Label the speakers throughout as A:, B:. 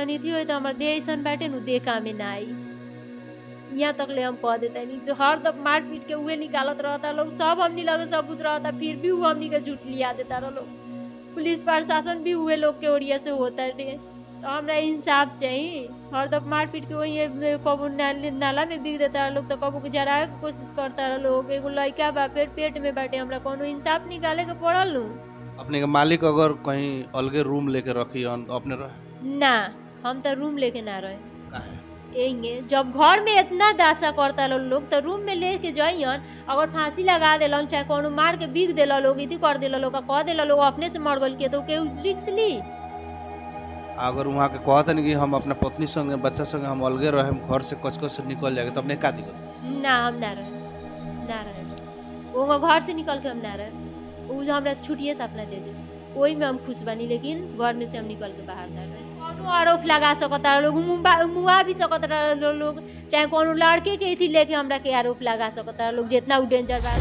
A: तनी थी होई तो हमार देह ऐसन बाटे नु देह कामे ना आई यहाँ तक ले हम कह देता नहीं जो हर दफ मार पीट के उहे निकालत रहता लोग सब हमनी लगे सबूत रहता फिर भी वो हमनी के झूठ लिया देता रह लोग पुलिस प्रशासन भी उहे लोग के ओरिया से होता रे तो हमरा इंसाफ चाहिए हर दफ मार पीट के वही कबू नाल- नाला में बिग देता लोग तो कबू के जराए के कोशिश करता रह लोग एगो लड़का बा पेट पेट में बाटे हमरा कोनो इंसाफ निकाले के पड़ल नु
B: अपने के मालिक अगर कहीं अलगे रूम लेके रखी हन तो अपने रहे
A: ना हम तो रूम लेके ना रहे
B: काहे?
A: यही जब घर में इतना दासा करता लो लोग तो रूम में लेके जाइयन अगर फांसी लगा देलन चाहे कोनो मार के बीग देला लोग इति कर देला लोग आ कह देला लोग अपने से मर गल के तो केहू रिक्स ली
B: अगर वहाँ के कहतन कि हम अपना पत्नी संगे बच्चा संगे हम अलगे रहे घर से कच कच से निकल जाएगा तो अपने का दिक्कत
A: ना हम ना रहे ना रहे वो घर से निकल के हम ना रहे उ जो हमरा से छुट्टिए से अपना दे दे वही में हम खुश बनी लेकिन घर में से हम निकल के बाहर ना रहे कोनो आरोप लगा सकता लोग मुंबा- मुआ भी सकता लो- लोग चाहे कोनो लड़के के थी लेके हमरा के आरोप लगा सकता लोग जितना उ डेंजर बा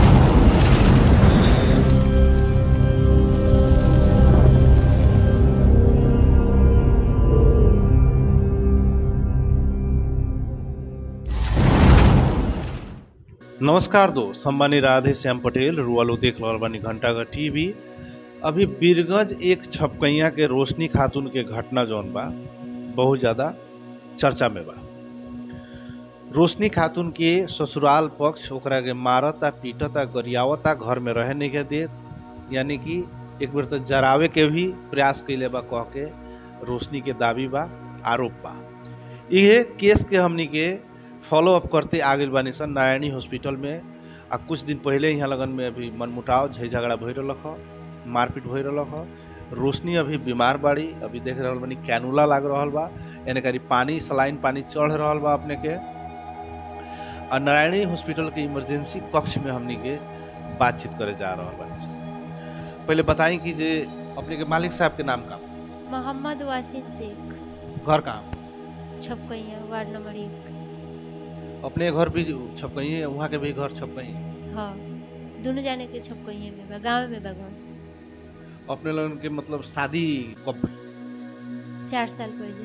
B: नमस्कार दोस्त हम बानी राधे श्याम पटेल रुआलो देख रहल बानी घंटा का टीवी अभी बीरगंज एक छपकैया के रोशनी खातून के घटना जौन बा बहुत ज़्यादा चर्चा में बा रोशनी खातून के ससुराल पक्ष ओकरा के मारता पीटता गरियावता घर में रहे नहीं के देत यानी कि एक बेर तो जरावे के भी प्रयास कैले बा कह के रोशनी के दावी बा आरोप बा इहे केस के हमनी के फॉलो अप करते आगे बानी सन नारायणी हॉस्पिटल में आ कुछ दिन पहले यहाँ लगन में अभी मनमुटाव झै झगड़ा भई रहलक ह मारपीट भई रहलक ह रोशनी अभी बीमार बाड़ी अभी देख रहल बानी कैनुला लाग रहल बा एने करी पानी सलाइन पानी चढ़ रहल बा अपने के आ नारायणी हॉस्पिटल के इमरजेंसी कक्ष में हमनी के बातचीत करे जा रहल बानी सन पहले बताई कि जे अपने के मालिक साहब के नाम का
A: मोहम्मद वासिम शेख
B: घर कहाँ
A: छपकैया वार्ड नंबर एक
B: अपने घर भी छपकई है वहाँ के भी घर छपकई है
A: हाँ दोनों जाने के छपकैया में बा गाँव में बा घर
B: अपने लोगन के मतलब शादी कब
A: चार साल पहले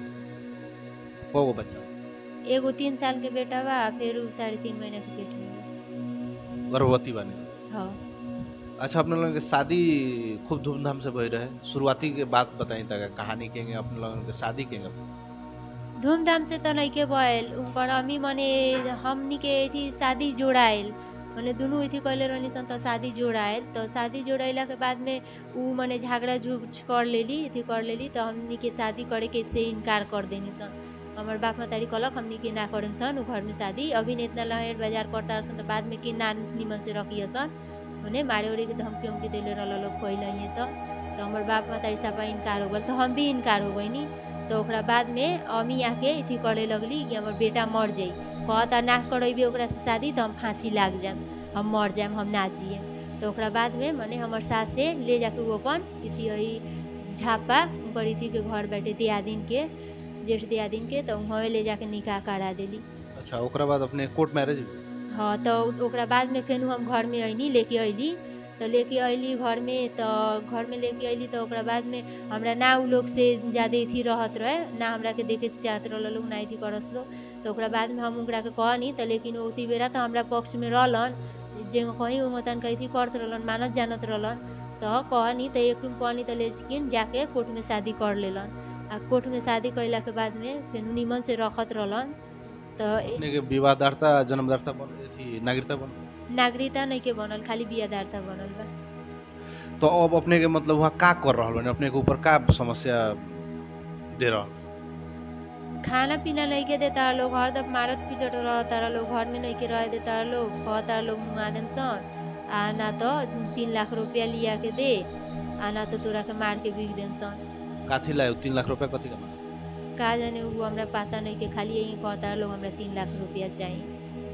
B: को बच्चा
A: एगो तीन साल के बेटा बा फिर उ साढ़े तीन महीना के बेटी बा
B: गर्भवती बने
A: हाँ
B: अच्छा अपने लोगन के शादी खूब धूमधाम से भई रहे शुरुआती के बात बताई तक कहानी केंगे अपने लोगन के शादी केंगे
A: धूमधाम से तो नहीं के भइल उनकर अम्मी मने हमनी के थी शादी जोड़ाइल मने दुनू इथी कहले रहनी सन तो शादी जोड़ाइल तो शादी जोड़ैला के बाद में उ मने झगड़ा झूठ कर लेली इथी कर लेली तो हमनी के शादी करे के से इनकार कर देनी सन हमर बाप मतारी कहलक हमनी के ना करेम सन उ घर में शादी अभी ने इतना लहर बाजार करता सन तो बाद में के ना निमन से रखिए सन मने मारे उरे के धमकी उमकी देले रहल लोग पहिले ही तो तो हमर बाप मतारी सब इनकार हो गल तो हम भी इनकार हो गइनी तो ओकरा बाद में अम्मी आके इथी करे लगली कि हमर बेटा मर जाई कहता ना करेबी ओकरा से शादी तो हम फांसी लाग जाम हम मर जाम हम ना जिए तो ओकरा बाद में मने हमर सास से ले जाके वो अपन इथी है झापा उनकर इथी के घर बैठे दियादिन के जेठ दियादिन के तो वहाँ ले जाके निकाह करा देली
B: अच्छा ओकरा बाद अपने कोर्ट मैरिज
A: हाँ तो ओकरा बाद में फेन हम घर में अइनी लेके अइली तो लेके अइली घर में तो घर में लेके अइली तो ओकरा बाद में हमरा ना उ लोग से ज़्यादा इथी रहत रहे ना हमरा के देखे चाहत रहल लोग ना इथी करस लोग तो ओकरा बाद में हम ओकरा के कहनी तो लेकिन ओती बेरा तो हमरा पक्ष में रहलन जे कहीं वो मतन कहीं थी करत रहलन मानत जानत रहलन तो कहनी तो एक रूम कहनी तो ले किन जाके कोर्ट में शादी कर लेलन आ कोर्ट में शादी कैला के बाद में फिर निमन से रखत रहलन तो ए-
B: अपने के विवाहदारता जन्मदारता बन थी नागरिकता बन
A: नागरिकता नहीं के बनल खाली बियादारता बनल बा
B: तो अब अपने के मतलब वहाँ का कर रहल बानी अपने के ऊपर का समस्या दे रहल
A: खाना पीना नहीं के देता लोग हरदम मारत पीटत रहता लोग घर में नहीं के रह देता लोग कहता लोग मुआ देम सन आ ना तो तीन लाख रुपया लिया के दे आ ना तो तोरा के मार के बिक देम सन
B: काथी लाए तीन लाख रुपया कथी का
A: का जाने वो हमरा पता नहीं के खाली यही कहता लोग हमरा तीन लाख रुपया चाहिए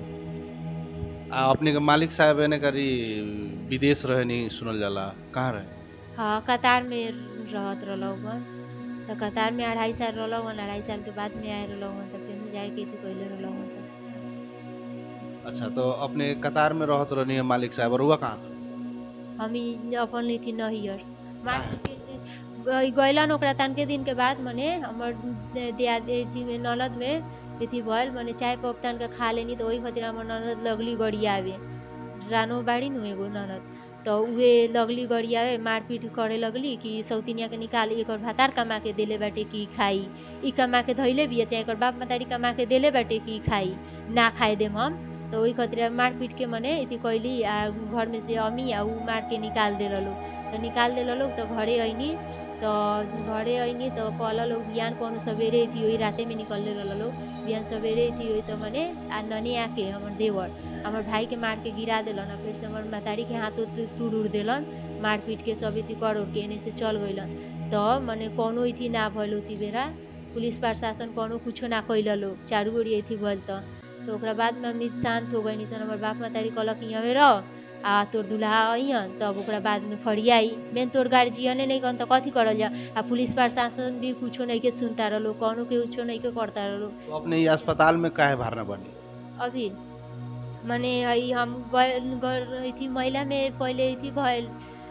B: आ अपने के मालिक साहब एने करी विदेश रहे नहीं सुनल जाला कहाँ रहे
A: हाँ कतार में रहत रहलन तो कतार में अढ़ाई साल रहलन अढ़ाई साल के बाद में आए रहलन तो फिर जाए के थी पहले रहलन तो
B: अच्छा तो अपने कतार में रहत रहनी है मालिक साहब और हुआ कहाँ
A: हम ई अपन ली थी नहियर मार
B: काहे?
A: के ग- गइलन ओकरा तनके दिन के बाद मने हमर दियाद जी ननद में अथी भइल मने चाय कप तान के खा लेनी तो ओही खातिर हमर ननद लगली गरियावे रानो बाड़ी नु एगो ननद तो उहे लगली गरियावे मारपीट करे लगली कि सौतिनिया के निकाल एकर भातार कमा के देले बाटे कि खाई ई कमा के धैले बिया चाहे एकर बाप मतारी कमा के देले बाटे कि खाई ना खाए देम हम तो ओही खातिर मारपीट के मने इति कैली आ घर में से अमी आ उ मार के निकाल दे लोग तो निकाल दे लोग तो घरे अइनी तो घरे अइनी तो कहल लोग बिहान कौनो सवेरे थी वही राते में निकल ले लोग बिहान सवेरे थी वही तो मने आ ननी आके हमर देवर हमर भाई के मार के गिरा देलन आ फिर से हमर मतारी के हाथ तुड़ उड़ देलन मार पीट के सब इति कर उड़ के एने से चल गइलन तो मने कौनो इथी ना भइल उती बेरा पुलिस प्रशासन कौनो कुछो ना कैल लोग चारू ओरी इथी भइल त तो ओकरा बाद में हमनी शांत हो गइनी सन हमर बाप मतारी कहलक यहाँ रह आ तोर दुल्हा अइहन तब ओकरा बाद में फरियाई मेन तोर गार्जियने नहीं कन त कथी करल जा आ पुलिस प्रशासन भी कुछो नहीं के सुनता रहलो कौनो के कुछो नहीं के करता रहलो
B: तो अपने ये अस्पताल में काहे भरना बनी
A: अभी मने हई हम गए थी महिला में पहले थी भइल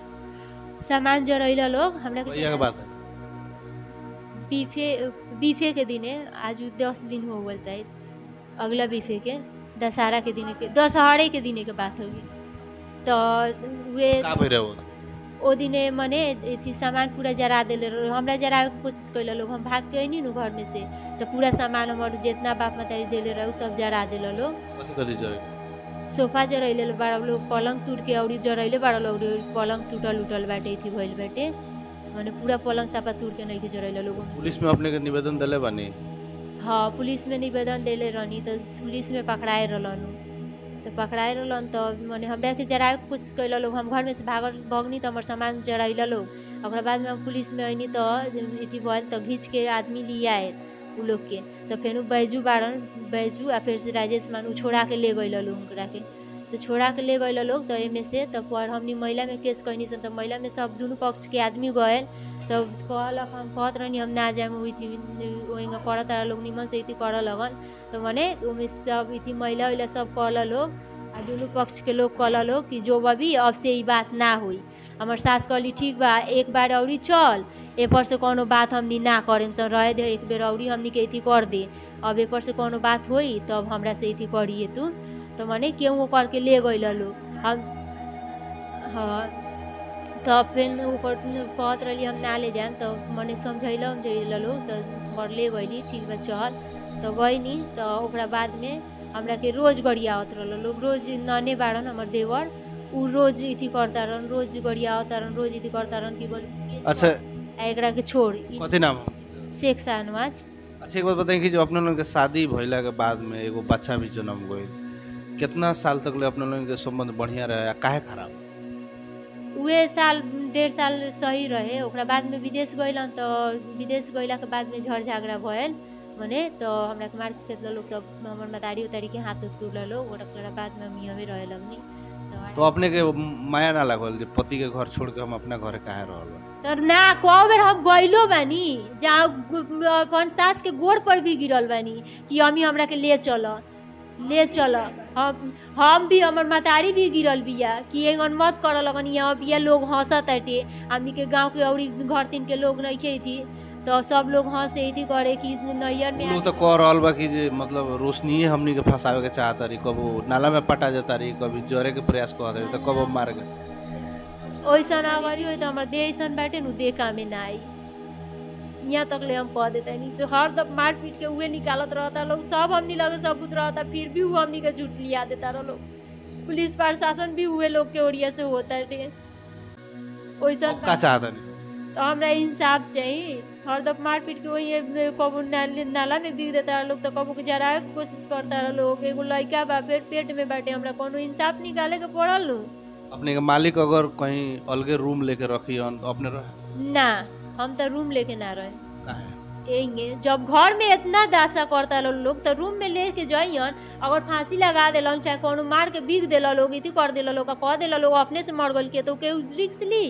A: सामान जरैला लोग हमरा के
B: भैया के बात है
A: बीफे बीफे के दिने आज दस दिन हो गल शायद अगला बीफे के दशहरा के दिने के दशहरे के दिने के बात होगी तो वे
B: का भइल रहे वो
A: ओ दिने मने अथी सामान पूरा जरा देले रहो हमरा जरावे के कोशिश कैले लोग हम भाग के अइनी नु घर में से तो पूरा सामान हमर जितना बाप मतारी देले रहे उ सब जरा देले लोग
B: कथी कथी जरे
A: सोफा जरैले बड़ा लोग पलंग टूट के औरी जरैले बड़ा लोग पलंग टूटल उटल बाटे थी भइल बाटे माने पूरा पलंग सापा टूट के नहीं के जरैले लोग
B: पुलिस में अपने के निवेदन दिले बानी
A: हाँ पुलिस में निवेदन देले रहनी तो पुलिस में पकड़ाए रहलन तो पकड़ाए रहलन तो माने हमरा के जराए के कोशिश कैल लोग हम घर में से भागल भगनी तो हमर सामान जरैल लोग ओकरा बाद में हम पुलिस में अइनी तो अथी भइल तो घींच के आदमी लिए आए उ लोग के तो फिर उ बैजू बाड़न बैजू आ फिर से राजेश मान उ छोड़ा के ले गइल लोग ओकरा के तो छोड़ा के ले गइल लोग तो एमे से तो पर हमनी महिला में केस कैनी सन तो महिला में सब दुनू पक्ष के आदमी गए तो कहलक हम कहत रहनी हम ना जाए उथी ओहिंगा करत तारा लोग निमन से इति कर लगन तो मने उमे सब इति महिला उहिला सब कहल लोग आ दुनू पक्ष के लोग कहल लोग कि जो बबी अब से ई बात ना हुई हमर सास कहली ठीक बा एक बार औरी चल ए पर से कोनो बात हमनी ना करेम सन रहे दे एक बेर औरी हमनी के इति कर दे अब ए पर से कोनो बात होई तब हमरा से इति करिए तू तो मने केहू करके ले गइल लोग हम हाँ तब फिर ऊपर कहत रहली हम ना ले जाएम तो मने समझैल उमझैल लोग तो घर ले गइली ठीक बा चल तो गइनी तो ओकरा बाद में हमरा के रोज गरियावत रहल लोग रोज नने बाड़न हमर देवर उ रोज इति करता रहन रोज गरियावत रहन रोज इति करता रहन कि बोल
B: अच्छा
A: आ एकरा के छोड़ ई
B: कथी नाम
A: शेख शाहनवाज
B: अच्छा एक बात बताएं कि जो अपने लोगन के शादी भइला के बाद में एगो बच्चा भी जन्म गइल कितना साल तक ले अपने लोगन के संबंध बढ़िया रहे आ काहे खराब
A: उहे साल डेढ़ साल सही रहे ओकरा बाद में विदेश गइलन तो विदेश गइला के बाद में झड़ झगड़ा भयल मने तो हमरा के मार के खेत लोग तो हमर मतारी उतारी के हाथ उत टूटल लोग ओकरा बाद में हम यहाँ रहे लगनी
B: तो अपने के माया ना लागल जे पति के घर छोड़ के हम अपना घरे काहे रहल
A: तो ना कौ बेर हम गइलो बानी जहाँ गु- अपन सास के गोड़ पर भी गिरल बानी कि अमी हमरा के ले चल ले चल हम हम भी हमर मतारी भी गिरल बिया कि एगन मत कर लगन यहाँ बिया लोग हंसत ताटे हमनी के गांव के औरी घर तीन के लोग नहीं थी तो सब लोग हंसे थी करे कि नैयर में
B: लोग तो कह रहल बा कि जे मतलब रोशनी हमनी के फंसावे के चाहता रही कबो नाला में पटा जाता रही कभी जरे के प्रयास करत रही तो कबो मार के
A: ओइसन अगाडि होइ त हमर देह ऐसन बाटे नु देह कामे ना आई यहाँ तक ले हम कह देते नहीं तो हर दम मार पीट के उहे निकालत रहता लोग सब हमनी लगे सबूत रहता फिर भी वो हमनी के झूठ लिया देता रह लोग पुलिस प्रशासन भी हुए लोग के ओरिया से होता है ओइसन
B: अब का चाहता नहीं
A: तो हमरा इंसाफ चाहिए हर दम मार पीट के वही कबो नाल- नाला में बिग देता रह लोग तो कबो के जराए के कोशिश करता रह लोग एगो लड़का बा पेट पेट में बाटे हमरा कोनो इंसाफ निकाले के पड़ल नु
B: अपने के मालिक अगर कहीं अलगे रूम लेके रखी हन तो अपने रहे
A: ना हम तो रूम लेके ना रहे
B: काहे
A: एंगे जब घर में इतना दासा करता लो लोग तो रूम में लेके जाइयन अगर फांसी लगा देलन चाहे कोनो मार के बीग देला लोग इति कर देला लोग आ कह देला लोग अपने से मर गल के तो केहू रिक्स ली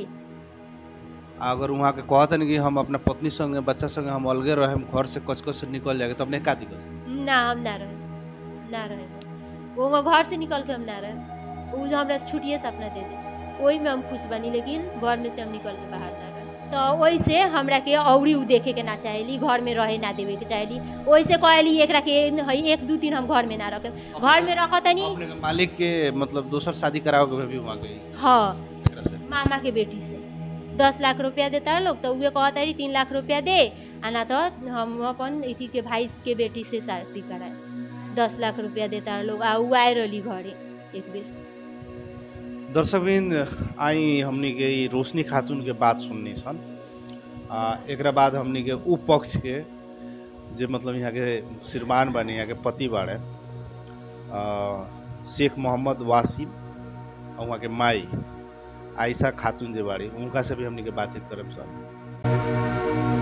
B: अगर वहाँ के कहतन कि हम अपना पत्नी संगे बच्चा संगे हम अलगे रहे घर से कच कच से निकल जाएगा तो अपने का दिक्कत
A: ना हम ना रहे ना रहे वो घर से निकल के हम ना रहे उ जो हमरा छुट्टिए से अपना दे दे वही में हम खुश बनी लेकिन घर में से हम निकल के बाहर ना रहे तो वैसे हमरा के औरी उ देखे के ना चाहेली घर में रहे ना देवे के चाहेली वैसे कहली एकरा के है एक दू दिन हम घर में ना रखे घर में रख तनी
B: अपने के मालिक के मतलब दोसर शादी करावे के भी मांगे
A: हाँ
B: एकरा से
A: मामा के बेटी से दस लाख रुपया देता लोग तो उहे कहता रही तीन लाख रुपया दे आ ना तो हम अपन इथी के भाई के बेटी से शादी कराए दस लाख रुपया देता लोग आ उ आए रहली घरे एक बेर
B: दर्शकबिन आई हमनी के ई रोशनी खातून के बात सुननी सन आ एकरा बाद हमनी के उ पक्ष के जे मतलब यहाँ के श्रीमान बने यहाँ के पति बाड़े आ, शेख मोहम्मद वासिम और वहाँ के माई आयशा खातून जे बाड़ी उनका से भी हमनी के बातचीत करब सर